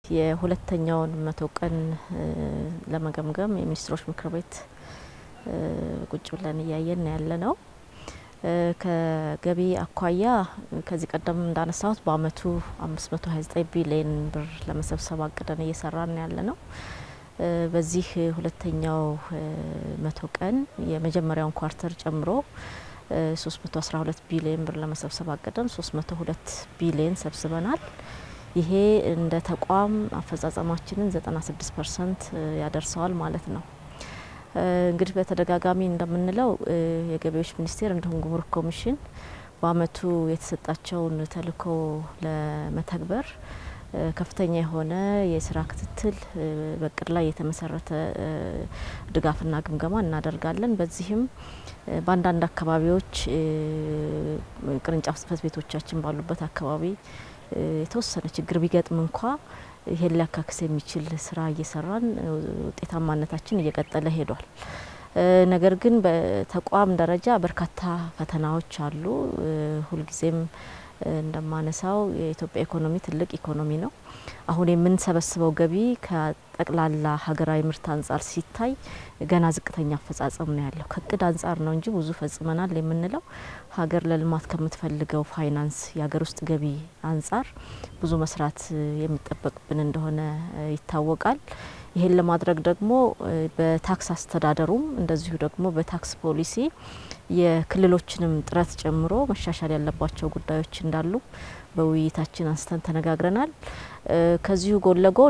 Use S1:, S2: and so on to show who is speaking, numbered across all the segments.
S1: የሁለተኛውን መቶ ቀን ለመገምገም የሚኒስትሮች ምክር ቤት ቁጭ ብለን እያየን ያለ ነው። ከገቢ አኳያ ከዚህ ቀደም እንዳነሳሁት በአመቱ አምስት መቶ ሀያ ዘጠኝ ቢሊየን ብር ለመሰብሰብ አቅደን እየሰራን ያለ ነው። በዚህ ሁለተኛው መቶ ቀን የመጀመሪያውን ኳርተር ጨምሮ ሶስት መቶ አስራ ሁለት ቢሊየን ብር ለመሰብሰብ አቅደን ሶስት መቶ ሁለት ቢሊየን ሰብስበናል። ይሄ እንደ ተቋም አፈጻጸማችንን ዘጠና ስድስት ፐርሰንት ያደርሰዋል ማለት ነው። እንግዲህ በተደጋጋሚ እንደምንለው የገቢዎች ሚኒስቴር እንዲሁም ጉምሩክ ኮሚሽን በአመቱ የተሰጣቸውን ተልዕኮ ለመተግበር ከፍተኛ የሆነ የስራ ክትትል በእቅድ ላይ የተመሰረተ ድጋፍና ግምገማ እናደርጋለን። በዚህም በአንዳንድ አካባቢዎች ቅርንጫፍ ጽህፈት ቤቶቻችን ባሉበት አካባቢ የተወሰነ ችግር ቢገጥም እንኳ ይሄን ሊያካክስ የሚችል ስራ እየሰራን ውጤታማነታችን እየቀጠለ ሄዷል። ነገር ግን በተቋም ደረጃ በርካታ ፈተናዎች አሉ። ሁልጊዜም እንደማነሳው የኢትዮጵያ ኢኮኖሚ ትልቅ ኢኮኖሚ ነው። አሁን የምንሰበስበው ገቢ ከጠቅላላ ሀገራዊ ምርት አንጻር ሲታይ ገና ዝቅተኛ አፈጻጸም ነው ያለው። ከእቅድ አንጻር ነው እንጂ ብዙ ፈጽመናል የምንለው ሀገር ለልማት ከምትፈልገው ፋይናንስ የሀገር ውስጥ ገቢ አንጻር ብዙ መስራት የሚጠበቅብን እንደሆነ ይታወቃል። ይሄን ለማድረግ ደግሞ በታክስ አስተዳደሩም እንደዚሁ ደግሞ በታክስ ፖሊሲ የክልሎችንም ጥረት ጨምሮ መሻሻል ያለባቸው ጉዳዮች እንዳሉ በውይይታችን አንስተን ተነጋግረናል። ከዚሁ ጎን ለጎን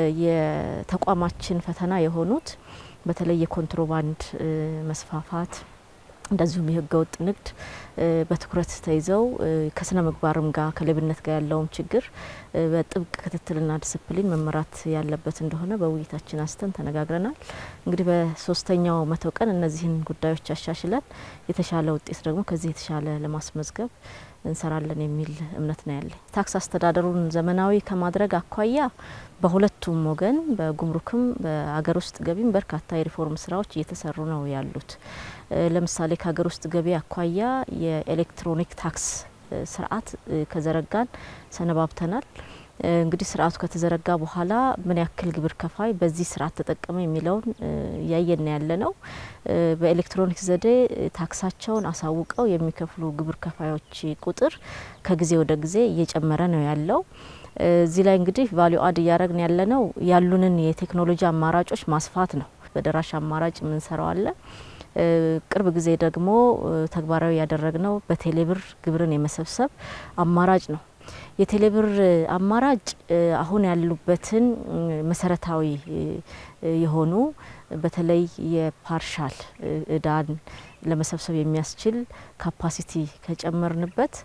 S1: የተቋማችን ፈተና የሆኑት በተለይ የኮንትሮባንድ መስፋፋት እንደዚሁም የህገ ወጥ ንግድ በትኩረት ተይዘው ከስነ ምግባርም ጋር ከሌብነት ጋር ያለውም ችግር በጥብቅ ክትትልና ዲስፕሊን መመራት ያለበት እንደሆነ በውይይታችን አንስተን ተነጋግረናል። እንግዲህ በሶስተኛው መቶ ቀን እነዚህን ጉዳዮች አሻሽለን የተሻለ ውጤት ደግሞ ከዚህ የተሻለ ለማስመዝገብ እንሰራለን የሚል እምነት ነው ያለኝ። ታክስ አስተዳደሩን ዘመናዊ ከማድረግ አኳያ በሁለቱም ወገን በጉምሩክም በሀገር ውስጥ ገቢም በርካታ የሪፎርም ስራዎች እየተሰሩ ነው ያሉት። ለምሳሌ ከሀገር ውስጥ ገቢ አኳያ የኤሌክትሮኒክ ታክስ ስርዓት ከዘረጋን ሰነባብተናል። እንግዲህ ስርዓቱ ከተዘረጋ በኋላ ምን ያክል ግብር ከፋይ በዚህ ስርዓት ተጠቀመ የሚለውን እያየን ያለ ነው። በኤሌክትሮኒክ ዘዴ ታክሳቸውን አሳውቀው የሚከፍሉ ግብር ከፋዮች ቁጥር ከጊዜ ወደ ጊዜ እየጨመረ ነው ያለው። እዚህ ላይ እንግዲህ ቫሊዩ አድ እያደረግን ያለ ነው ያሉንን የቴክኖሎጂ አማራጮች ማስፋት ነው። በደራሽ አማራጭ የምንሰራው አለ። ቅርብ ጊዜ ደግሞ ተግባራዊ ያደረግነው በቴሌብር ግብርን የመሰብሰብ አማራጭ ነው። የቴሌብር አማራጭ አሁን ያሉበትን መሰረታዊ የሆኑ በተለይ የፓርሻል እዳን ለመሰብሰብ የሚያስችል ካፓሲቲ ከጨመርንበት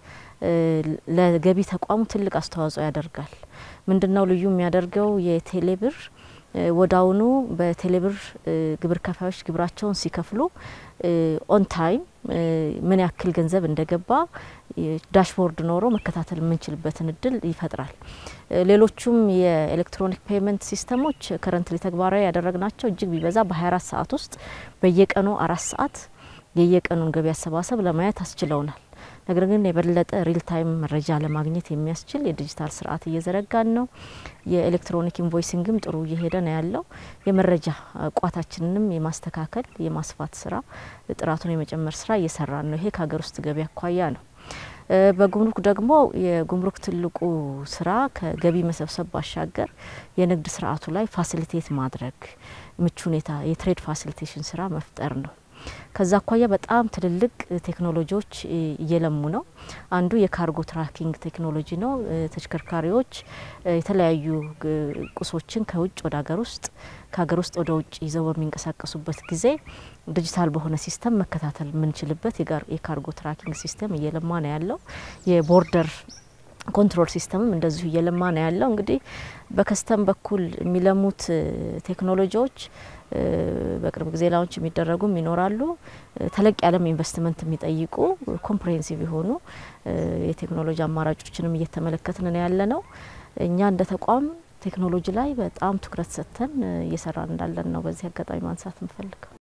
S1: ለገቢ ተቋሙ ትልቅ አስተዋጽኦ ያደርጋል። ምንድነው ልዩ የሚያደርገው የቴሌብር ወዳውኑ በቴሌብር ግብር ከፋዮች ግብራቸውን ሲከፍሉ ኦን ታይም ምን ያክል ገንዘብ እንደገባ ዳሽቦርድ ኖሮ መከታተል የምንችልበትን እድል ይፈጥራል። ሌሎቹም የኤሌክትሮኒክ ፔይመንት ሲስተሞች ከረንትሊ ተግባራዊ ያደረግናቸው እጅግ ቢበዛ በ24 ሰዓት ውስጥ በየቀኑ አራት ሰዓት የየቀኑን ገቢ አሰባሰብ ለማየት አስችለውናል። ነገር ግን የበለጠ ሪል ታይም መረጃ ለማግኘት የሚያስችል የዲጂታል ስርዓት እየዘረጋን ነው። የኤሌክትሮኒክ ኢንቮይሲንግም ጥሩ እየሄደ ነው ያለው። የመረጃ ቋታችንንም የማስተካከል የማስፋት ስራ ጥራቱን የመጨመር ስራ እየሰራን ነው። ይሄ ከሀገር ውስጥ ገቢ አኳያ ነው። በጉምሩክ ደግሞ የጉምሩክ ትልቁ ስራ ከገቢ መሰብሰብ ባሻገር የንግድ ስርዓቱ ላይ ፋሲሊቴት ማድረግ ምቹ ሁኔታ የትሬድ ፋሲሊቴሽን ስራ መፍጠር ነው። ከዛ አኳያ በጣም ትልልቅ ቴክኖሎጂዎች እየለሙ ነው። አንዱ የካርጎ ትራኪንግ ቴክኖሎጂ ነው። ተሽከርካሪዎች የተለያዩ ቁሶችን ከውጭ ወደ ሀገር ውስጥ ከሀገር ውስጥ ወደ ውጭ ይዘው በሚንቀሳቀሱበት ጊዜ ዲጂታል በሆነ ሲስተም መከታተል የምንችልበት የካርጎ ትራኪንግ ሲስተም እየለማ ነው ያለው። የቦርደር ኮንትሮል ሲስተምም እንደዚሁ እየለማ ነው ያለው። እንግዲህ በከስተም በኩል የሚለሙት ቴክኖሎጂዎች በቅርብ ጊዜ ላውንች የሚደረጉም ይኖራሉ። ተለቅ ያለም ኢንቨስትመንት የሚጠይቁ ኮምፕሬሄንሲቭ የሆኑ የቴክኖሎጂ አማራጮችንም እየተመለከትን ነው ያለ ነው። እኛ እንደ ተቋም ቴክኖሎጂ ላይ በጣም ትኩረት ሰጥተን እየሰራን እንዳለን ነው በዚህ አጋጣሚ ማንሳት እንፈልገው።